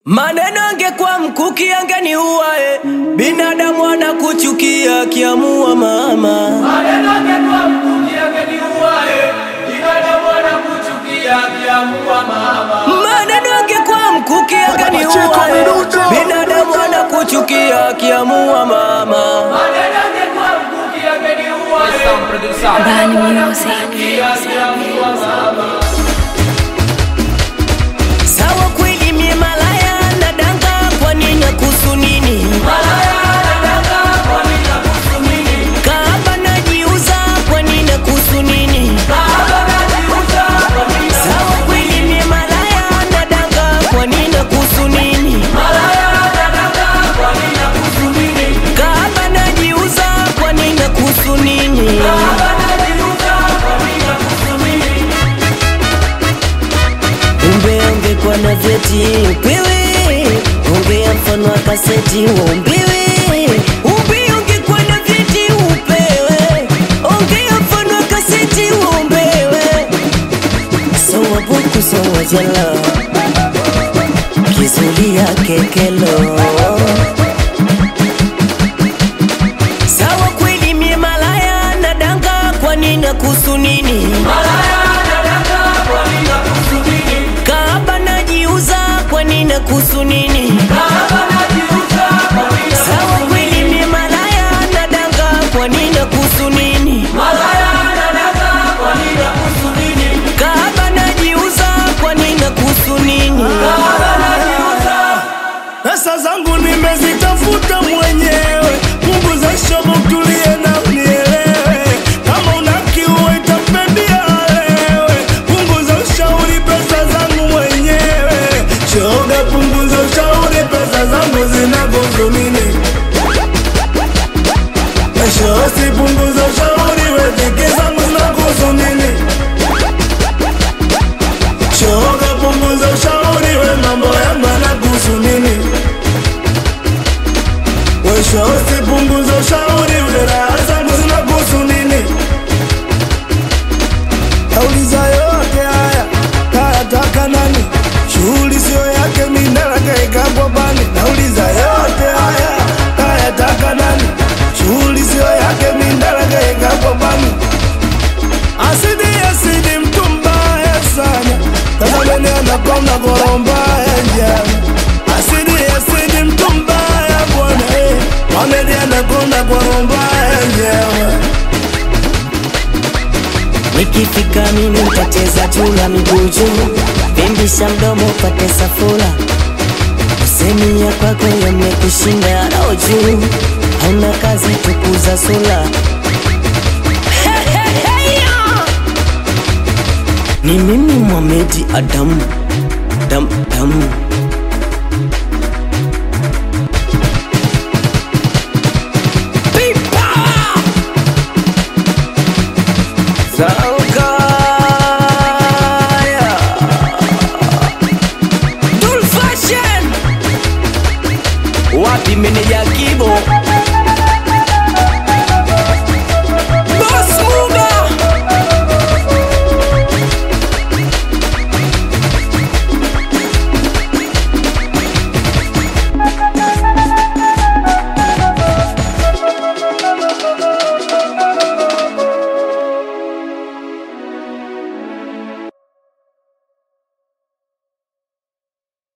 Maneno angekuwa mkuki angeniua eh. Binadamu anakuchukia akiamua mama. Maneno angekuwa mkuki angeniua eh. Binadamu anakuchukia akiamua mama. Maneno angekuwa mkuki angeniua eh. Binadamu anakuchukia akiamua mama. Maneno angekuwa mkuki angeniua eh. Bani Music. Akiamua mama. Sawa kweli mie malaya na danga kwa nini kuhusu nini? Malaya anadanga kwa nini nakuhusu nini? Kaaba najiuza kwa nini kuhusu nini? Kahaba najiuza kwa nini? Sawa kweli mie malaya na danga kwa nini kuhusu nini? Malaya anadanga kwa nini nakuhusu nini? Kaaba najiuza kwa nini kuhusu nini? Kahaba najiuza kwa nini nakuhusu nini? Umbe ungekuwa na vyeti upewe, ongea mfano wa kaseti uombewe. Umbe ungekuwa na vyeti upewe, ongea mfano wa kaseti uombewe. Sawa buku sawa jela, kizulia kekelo. Sawa kweli mie malaya na danga, kwa nini kuhusu nini? Malaya anadanga kwa nini nakuhusu nini? Kaaba najiuza kwa nini kuhusu nini? Kahaba najiuza kwa nini Sawa kweli mie malaya na danga kwa nini kuhusu nini? Malaya anadanga kwa nini nakuhusu nini? Kaaba najiuza kwa nini kuhusu nini? Kahaba najiuza Pesa zangu nimezitafuta mwenyewe, punguza shobo, tulie na unielewe. Kama una kiu itakupendia lewe, punguza ushauri, pesa zangu mwenyewe. Shoga, punguza ushauri, pesa zangu zinakuhusu nini? Shosi, punguza ushauri, wetiki zangu zinakuhusu nini? Shoga, punguza ushauri, we mambo yangu yanakuhusu nini? Mwisho usipunguze ushauri ule raha zangu zinakuhusu nini? Nauliza yote haya kayataka nani? Shughuli sio yake, mindala kaikabwa bani. Nauliza yote haya kayataka nani? Shughuli sio yake, mindala kaikabwa bani. Asidi asidi, mtu mbaya sana, tazameni anakona goromba ya njana. Asidi asidi, mtu mbaya bwana, eh, Mohamed anakona goromba ya njana. Nikifika mimi nitacheza chula miguu juu, pimbisha mdomo upate safura. Usemi ya kwako yamekushinda roho juu, hauna kazi tukuza sula. Ni mimi Mohamed Adam dam dam Pipa! Saukaya Dul Fashion Wapi meneja Kibo